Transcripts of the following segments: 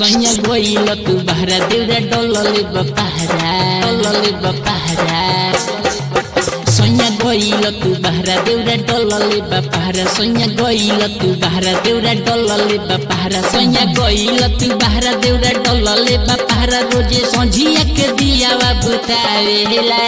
सैया गइल तू बहरा देउरा डलले बपहरा डलले बपहरा सैया गइल तू बहरा देउरा डलले बपहरा सैया गइल तू बहरा देउरा डलले बपहरा सैया गइल तू बहरा देउरा डलले बपहरा रोजे संझिया के दियावा बुतावेला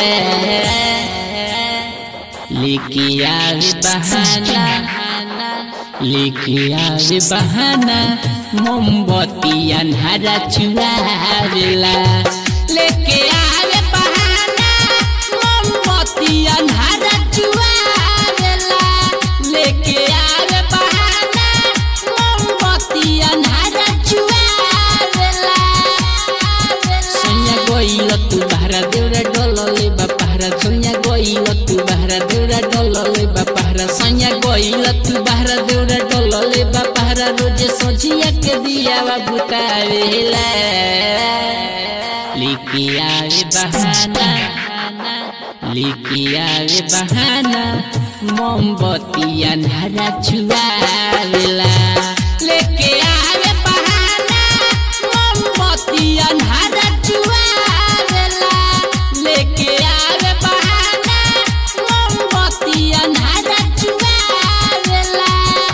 लिखिया बहाना लिखिया बहाना मोमबत्ती अन्हारा चुरावेला लेके आवे बहाना मोमबत्ती अन्हारा चुरावेला लेके आवे बहाना मोमबत्ती अन्हारा चुरावेला सैया गइल तू बहरा देउरा डलले बापहरा सैया गइल तू बहरा देउरा डलले बापहरा सैया गइल तू बहरा देउरा डलले बापहरा रोजे सोझिया के दियावा बुतावेला लिखिया रे बहाना लिखिया रे बहाना मोमबत्ती अन्हारा छुआवेला लेके आवे बहाना मोमबत्ती अन्हारा छुआवेला लेके आवे बहाना मोमबत्ती अन्हारा छुआवेला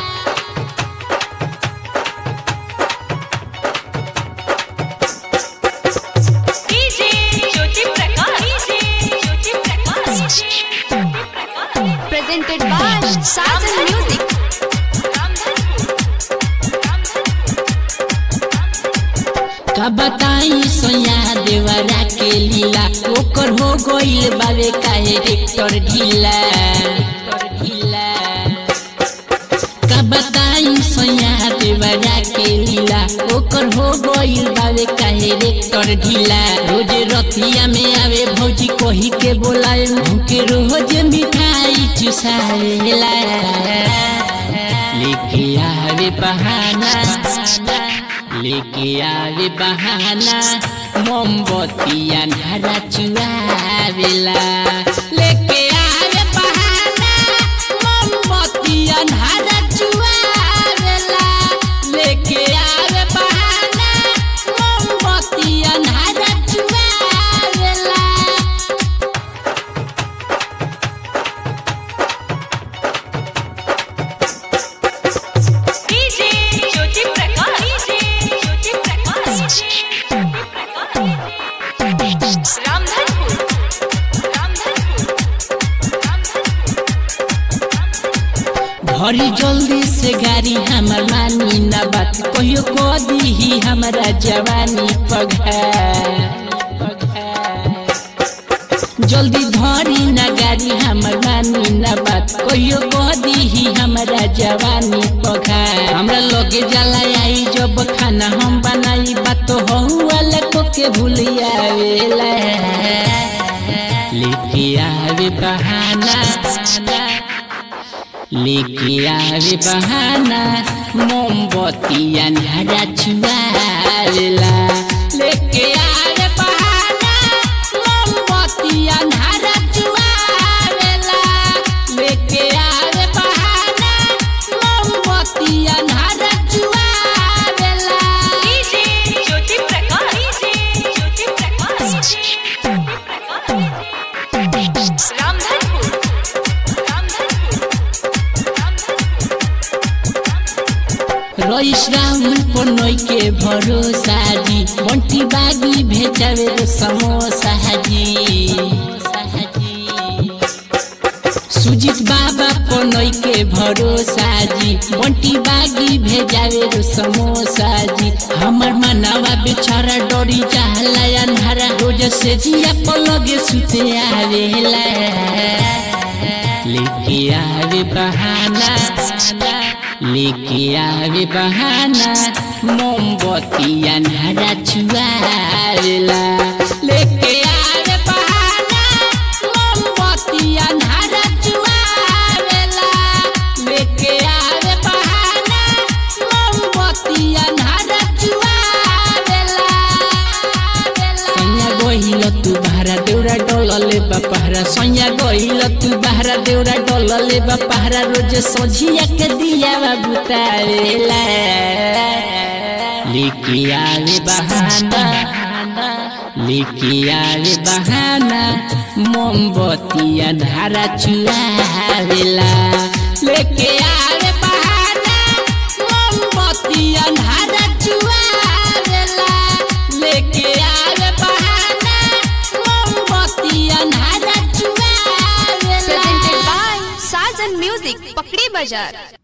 DJ Jyoti Prakash DJ Jyoti Prakash presented by Sajan Music. का बताई सोया देवरा के लीला ओकर हो गइल बावे काहे ट्रैक्टर ढीला ढीला का बताई सोया देवरा के लीला ओकर हो गइल बावे काहे ट्रैक्टर ढीला रोज रतिया में आवे भौजी कही के बोलाए मुके रोज मिठाई चुसावेला लेके आवे बहाना लेके आवे बहाना मोमबत्ती अन्हारा चुआवेला लेके आवे बहाना मोमबत्ती अन्हारा चुआवेला लेके आवे बहाना मोमबत्ती अन्हारा चुआवेला डीजे ज्योति प्रकाश डीजे ज्योति प्रकाश रामधनपुर घरी जल्दी से गाड़ी हमर मानी न बात कहियो कह दीही हमरा जवानी पघा जल्दी धरी न गाड़ी हमर मानी न बात कहियो कह दीही हमरा जवानी पघा हमरा लगे जाला आई जब खाना हम बनाई बात तो वाला को के भूलिया वेला लेके आवे बहाना लेके आवे बहाना मोमबत्ती अन्हारा छुआवेला लेके आवे बहाना मोमबत्ती अन्हारा छुआवेला लेके आवे बहाना मोमबत्ती अन्हारा छुआवेला डीजे ज्योति प्रकाश डीजे ज्योति प्रकाश रामधनपुर रईस राहुल पनोई के भरोसा जी बंटी बागी भेजावे रो समोसा जी सुजीत बाबा पनोई के भरोसा जी बंटी बागी भेजावे रो समोसा जी हमर मनवा बेचारा डोरी चाहला अन्हारा रोज से जिया पलगे सुते आवेला लेके आवे बहाना लेके आवे बहाना मोमबत्ती अन्हारा छुआवेला लेके आवे बहाना मोमबत्ती अन्हारा छुआवेला लेके आवे बहाना मोमबत्ती अन्हारा छुआवेला सैया गइल तू बहरा देउरा डलले बापहरा सैया गइल तू बहरा देउरा डलले बापहरा रोज सोझिया के दिया बुतावेला लेके आवे बहाना लेके आवे बहाना मोमबत्ती अंधारा चुआवेला लेके आवे बहाना मोमबत्ती अंधारा चुआवेला लेके आवे बहाना मोमबत्ती अंधारा चुआवेला Presented by Sajan Music, Pakri Bazaar.